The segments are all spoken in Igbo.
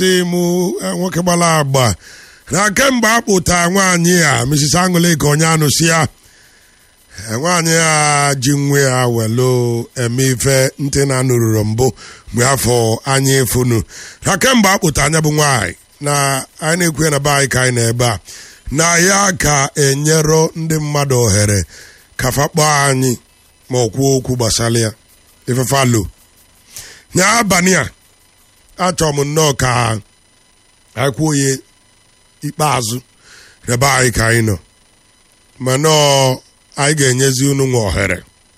dị mụ nwoke gbara agba na kemgbe akpụta nwaanyị a Mrs. Angoleke onye anụsi ya nwaanyị a ji nwe ya welu eme ife ntị na nụrụrụ mbụ mgbe afọ anyị efunu na kemgbe akpụta anya bụ nwaanyị na anyị na-ekwu na be anyị ka anyị na ebe a na ya ka enyero ndị mmadụ ohere ka fakpọọ anyị ma ọ kwuo okwu gbasara ya ifefalo nya abalị a achọrọ m nnọọ ka anyị kwuo ya ikpeazụ n'ebe anyị ka anyị nọ ma nọọ anyị ga-enyezi unu nwa ohere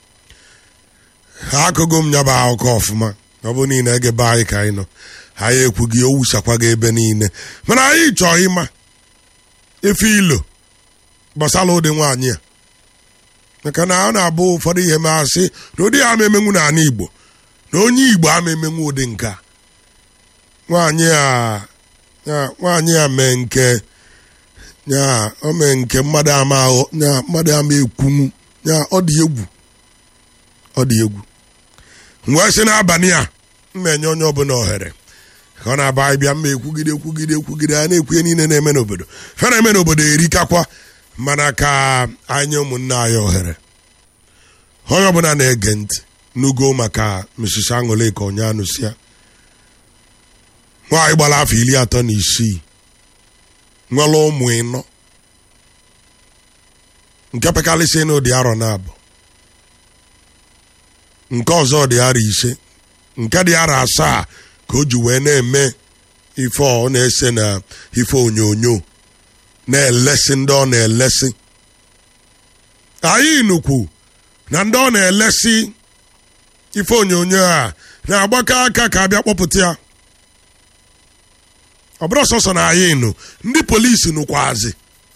ha akụgo m nyaba akụkọ ọfụma ọ bụ niile egebe anyị ka anyị nọ anyị ekwughị o wusakwago ebe niile mana anyị chọọ ịma ife ilo gbasara ụdị nwaanyị a maka na ọ na-abụ ụfọdụ ihe masị na ụdị ama emenwu na ala Igbo na onye Igbo ama emenwu ụdị nke a nwaanyị a nwaanyị a mee nke ya o mee nke mmadụ ama ahụ ya mmadụ ama ekwunwu ya ọ dị egwu ọ dị egwu wee sị n'abalị a mma enye onye ọbụla ohere ka ọ na-aba anyị bịa mma ekwugide ekwugide ekwugide a na-ekwu ihe niile na-eme n'obodo fe na-eme n'obodo erikakwa mana ka anyị ụmụnne anyị ohere onye ọbụla na-ege ntị n'ugo maka Mrs. Angoleke onye anụsịa nwaanyị gbara afọ iri atọ na isii nwere ụmụ ịnọ nke pekarịsị n'ụdị arọ na-abụ nke ọzọ dị arọ ise nke dị arọ asaa ka o ji wee na-eme ife ọ na-ese na ife onyonyo na-elesi ndị ọ na-elesi anyị nukwu na ndị ọ na-elesi ife onyonyo a na-agbakọ aka ka abịa kpọpụta ya ọ bụrụ sọsọ na anyị nụ ndị polisi nụkwazi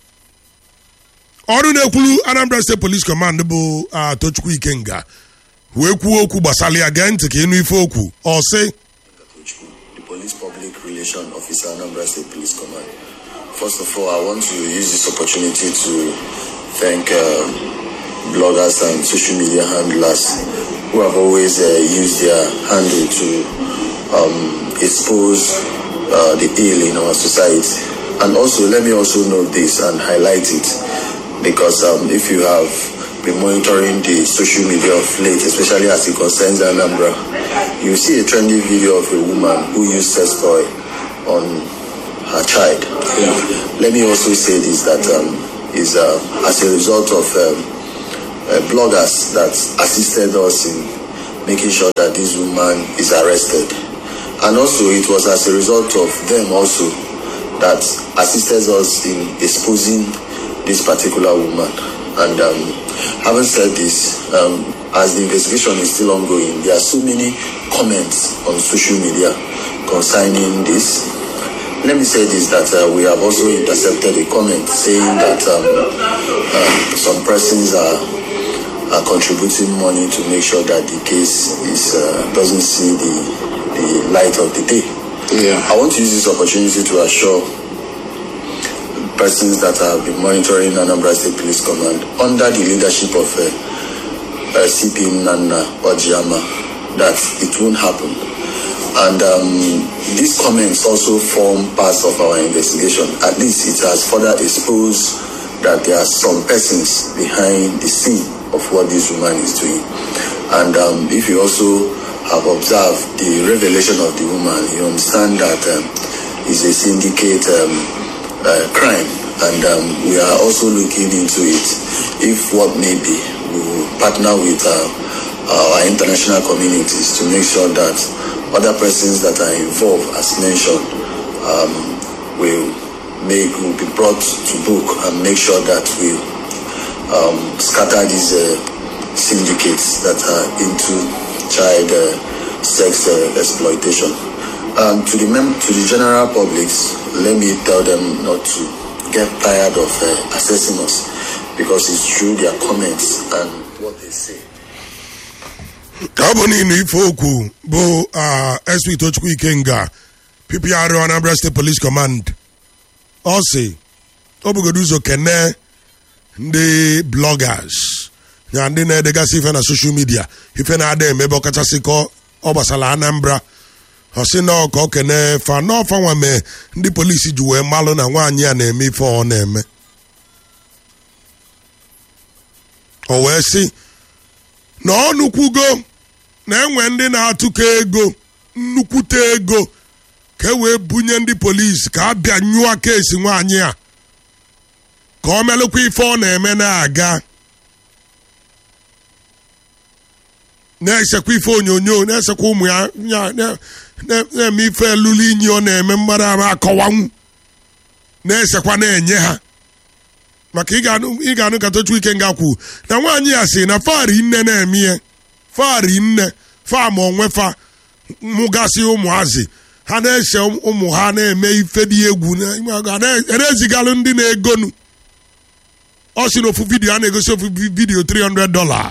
ọrụ na-ekwuru Anambra State Police Command bụ Tochukwu Ikenga wee kwuo okwu gbasara ya gee ntị ka ịnụ ife okwu ọ sị the Police Public Relation Officer, Anambra State Police Command. First of all, I want to use this opportunity to thank um, bloggers and social media handlers who have always uh, used their handle to um, expose uh, the ill in our society. And also, let me also note this and highlight it because um, if you have been monitoring the social media of late, especially as it concerns Anambra, you see a trendy video of a woman who used sex toy on her child. Let me also say this that um, is uh, as a result of um, uh, bloggers that assisted us in making sure that this woman is arrested. And also, it was as a result of them also that assisted us in exposing this particular woman. And um, having said this, um, as the investigation is still ongoing, there are so many comments on social media concerning this. Let me say this that uh, we have also intercepted a comment saying that um, uh, some persons are, are contributing money to make sure that the case is uh, doesn't see the, the light of the day. Yeah. I want to use this opportunity to assure persons that have been monitoring Anambra State Police Command under the leadership of uh, uh, CP Nana Wajiyama that it won't happen. And um, these comments also form parts of our investigation. At least it has further exposed that there are some persons behind the scene of what this woman is doing. And um, if you also have observed the revelation of the woman, you understand that um, it's a syndicate um, uh, crime. And um, we are also looking into it. If what may be, we will partner with uh, our international communities to make sure that other persons that are involved, as mentioned, um, will make will be brought to book and make sure that we um, scatter these uh, syndicates that are into child uh, sex uh, exploitation. Um, to the mem- to the general public, let me tell them not to get tired of uh, assessing us because it's through their comments and what they say. ọ bụ n'ịnụ ife okwu bụ SP Tochukwu Ikenga PPR Anambra State Police Command ọ sị ọ bụgodo ụzọ kene ndị bloggers na ndị na-edegasị ife na social media ife na-ada emebe ọkachasị ka ọ gbasara Anambra ọ sị na ọka o kene fa n'ọfa nwa mee ndị polisi ji wee malụ na nwaanyị a na-eme ife ọ na-eme o wee sị na ọ nukwugo na enwe ndị na-atụkọ ego nnukwute ego ka e wee bunye ndị polisi ka a bịa nyụọ keesi nwaanyị a ka ọ melụkwa ife ọ na-eme na-aga na-esekwa ife onyonyo na-esekwa ụmụ ya ya- na- na- na-eme ife elulu inyi ọ na-eme mmadụ ama akọwanwu na-esekwa na-enye ha maka ị ga-anụ ị ga-anụ ka tochu ike nga kwu na nwaanyị ya si na fari nne na-eme ihe fari nne fam onwe fa mụgasị ụmụazị ha na-ese ụmụ ha na-eme ife dị egwu na- ga na-ezigalụ ndị na-egonu ọ si na ofu vidiyo a na-egosi ofu vidiyo 300 dollar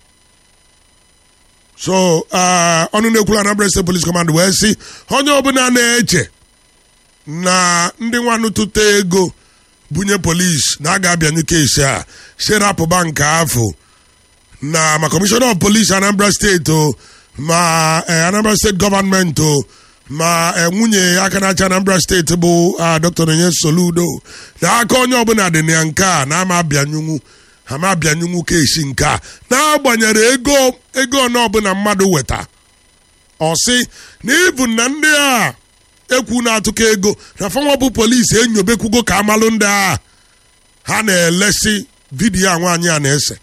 so uh, ọnụ na-ekwuru Anambra State Police Command wee sị onye ọbụla na-eche na ndị nwanụ tụta ego bunye polisi na a ga-abịanyụ kesi a serapụba nke afọ na ma kọmishọna of police Anambra steeti o ma eh, Anambra steeti gọọmenti o ma eh, nwunye aka na-achị Anambra steeti bụ ah, Dr. Onye Soludo na aka onye ọbụla dị na ya nke a na ama abịanyụnwu ha ma abịanyụnwu kesi nke a na-agbanyere ego ego ọnụ ọbụla mmadụ weta ọ sị na ibu na ndị a ekwu na-atụkọ ego na fanwa bụ polisi enyobekwugo ka amalụ ndị a ha na-elesi vidiyo a nwaanyị a na-ese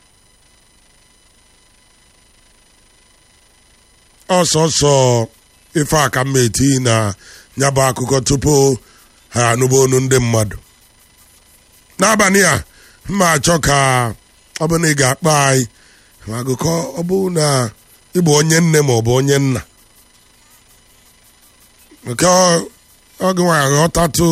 ọsọsọ ife aka mma eti na nyabụ akụkọ tupu ha anụba onu ndị mmadụ n'abalị a mma achọ ka ọ bụ na ị ga-akpọ anyị ma agụkọ ọ bụ na ịbụ onye nne ma ọ bụ onye nna nke oge nwa aghọtatụ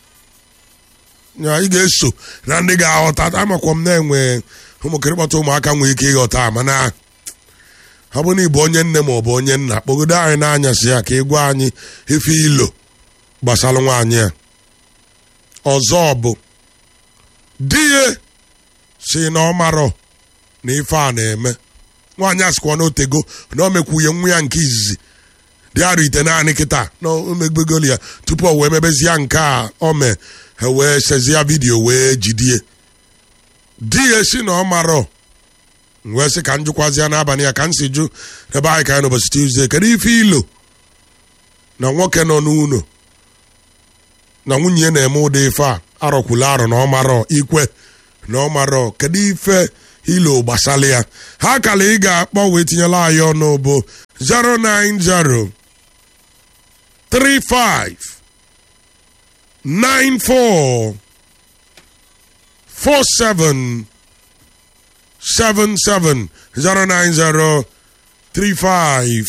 ya ị ga-eso na ndị ga-aghọta amakwa m na-enwe ụmụkịrịkpọta ụmụaka nwere ike ịghọta mana ọ bụ na ịbụ onye nne ma ọ bụ onye nna kpọgodo anyị n'anyasị ya ka ị gwa anyị ife ilo gbasara nwaanyị a ọzọ bụ di ya si na ọ marọ na ife a na-eme nwaanyị a sịkwa na otego na o mekwuye nwa ya nke izizi dị arụ ite naanị kịta na omegbegoli ya tupu o wee mebezie nke a o mee ha wee sezie vidiyo wee jidie di ya si na ọ marọ wee sị ka m jụkwazịa n'abalị ya ka m si jụ ebe anyị ka anyị n'ụbọchị Tuesday kedu ife ilo na nwoke nọ n'ụlọ na nwunye ya na-eme ụdị ife a arọkwula arọ na ọ marọ ikwe na ọ marọ kedu ife ilo gbasara ya ha kala ị ga-akpọ wee tinyela anyị ọnụ bụ 090 35 94 47 77 090 35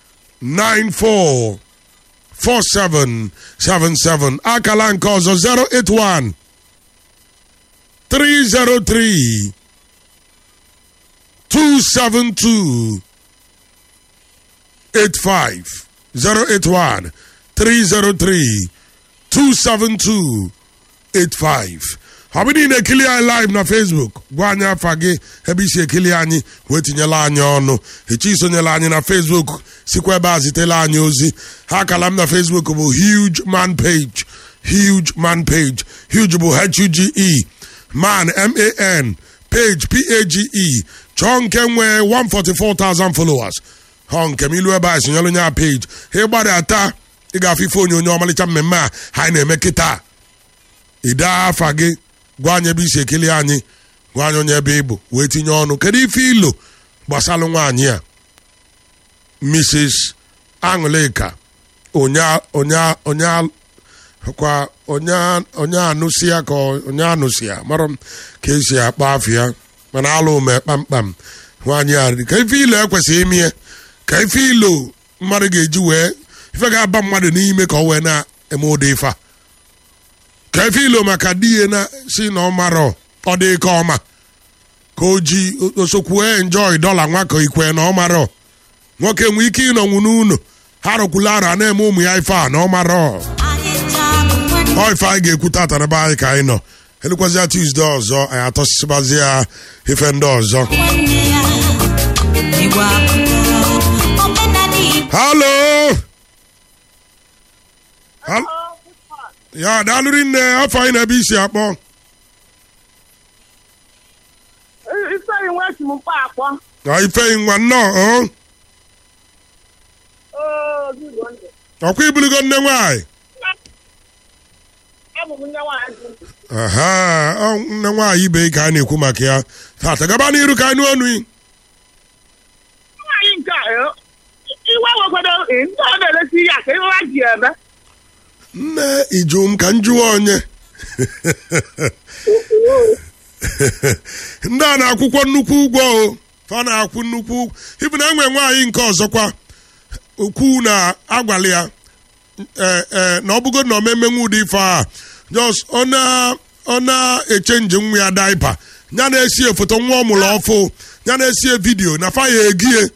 94 4777 akala nke ọzọ 081 303 272 85 081 303 272 85 ọ bụ niile ekili anyị live na facebook gwa anyị afa gị ebe isi ekili anyị wee tinyela anyị ọnụ echi isonyela anyị na facebook sikwa ebe a zitela anyị ozi ha akala m na facebook bụ huge man page huge man page huge bụ h-u-g-e man m-a-n page p-a-g-e chọọ nke nwee 144,000 followers họ nke m ilu ebe a sonyela onye a page ha ịgbadata ị ga-afụ ife onyonyo ọmalịcha mmemme a ha na-eme kịta ide afa gị gwa anyị ebe isi ekele anyị gwa anyị onye ebe ị bụ wee tinye ọnụ kedu ife ilo gbasara nwaanyị a mrs aṅụlịka onye onye onye kwa onye onye anụsi ya ka onye anụsi ya mara m ka esi akpa afọ ya mana alụ ume kpamkpam nwaanyị a ka ife ilo ekwesịghị ime ya ka ife ilo mmadụ ga-eji wee ife ga-aba mmadụ n'ime ka ọ wee na-eme ụdị ife a ka ife ilo maka di ya na si na ọ marọ ọ dị ka ọma ka o ji osokwue enjoy dọla nwa ka ikwe na ọ marọ nwoke nwee ike ịnọnwu n'ụlọ ha rụkwula ara na-eme ụmụ ya ife a na ọ marọ ọ ife anyị ga-ekwu tata n'ebe anyị ka anyị nọ elekwazịa Tuesday ọzọ anyị atọsịsịbazi ya ife ndị ọzọ halo Al- ya daalụrị nne afọ anyị na-ebe isi akpọ ifeyi nwa esi m mkpa akpọ na ifeyi nwa nnọọ ọ oo gị bụ ndụ ọkwa ibulugo nne nwaanyị abụ m nne nwaanyị dị aha ọ nne nwaanyị ibe ka a na-ekwu maka ya tata gaba n'iru ka anyị ọnụ nwaanyị nke a eh, iwe wekwado eh, ndị ọ na-elesi ya ka ihe ha ji eme nne ijum ka m jụọ onye ndị a na-akwụkwọ nnukwu ụgwọ o fa na-akwụ nnukwu ụgwọ ibu na enwe nwaanyị nke ọzọkwa ukwu na-agwali ya ee ee na ọ bụgo na omemenwe ụdị ife a jos ọ na- ọ na-echenji nwa ya daipa ya na-esie foto nwa ọ mụrụ ọfụ ya na-esie vidiyo na fa ya egie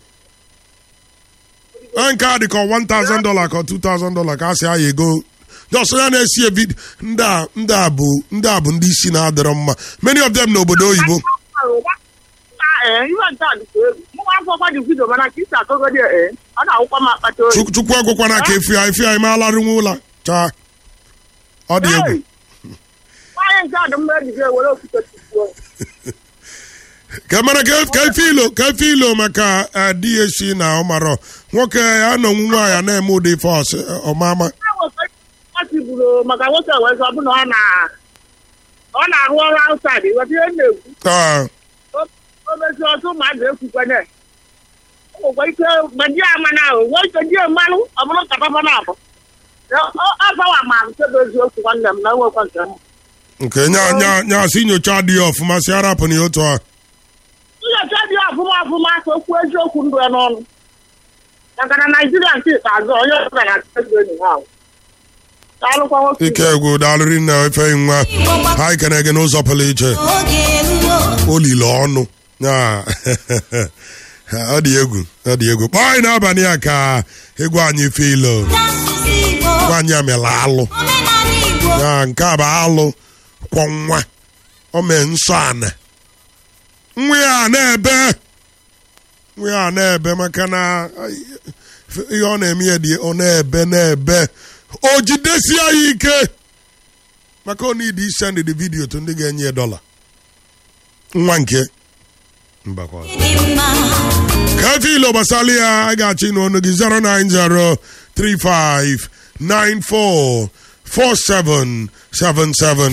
Onye nke a dị ka $1000 ka $2000 ka a sị aya ego jos ya na-esie vidiyo ndị a ndị a bụ ndị a bụ ndị isi na-adịrọ mma many of them n'obodo oyibo ee ihe nke a dịkwa egwu mụnwa akwụkwọ dị vidio mana ka isi akọgodi ee ọ na-akwụkwọ m akpata oyi Chuk- chukwu agwụkwana ka efi ya efi ya imealarịnwe ụla chaa ọ dị egwu Hey! nwaanyị nke a dị mma ejije were okwute tupuo ka mara ka ka efe ilo ka efe ilo maka eh, di ya si na ọmarọ nwoke ya nọ nwaanyị a na-eme ụdị ife ọsị ọmama ọchị buru maka nwoke wee sọ bụ na ọ na ọ na-arụ ọrụ outside weta ihe m na-ekwu Ah, o mezi ọtụ mmadụ ekwukwenye ụgwọ ike gbaji ama na ahụ nwee ike die mmanụ ọ bụrụ nkata fana abụ azawa ma nke bụ eziokwu nwanne m na nwekwa nke m nke nya nya nya si nyocha adịghị ọfụma si arapụ na ya otu a nyocha dị ọfụma ọfụma ka okwu eziokwu ndụ ya n'ọnụ maka na naijiria nke ikpeazụ onye ọbụla na-atụ enyi ha ahụ daalụkwa nwoke ike egwu daalụrị nna efe nwa ha ikene gị n'ụzọ pụrụ iche oge eruo olile ọnụ Ya. ọ dị egwu ọ dị egwu kpọọ anyị n'abalị a ka egwu anyị fe ilo n'asụsụ igbo nwaanyị a mere alụ omenala igbo ya nke a bụ alụ kwọ nwa o mee nsọ ana nwa ya a na-ebe nwa ya a na-ebe maka na ai, ihe ọ na-eme ya dị ọ na-ebe na-ebe o jidesie ya ike maka ọ need isend the video to ndị ga-enye ya dọla nwa nke mbakwa dị mma kafe ilo gbasara ya a ga-achọ ịnụ ọnụ gị 09035944777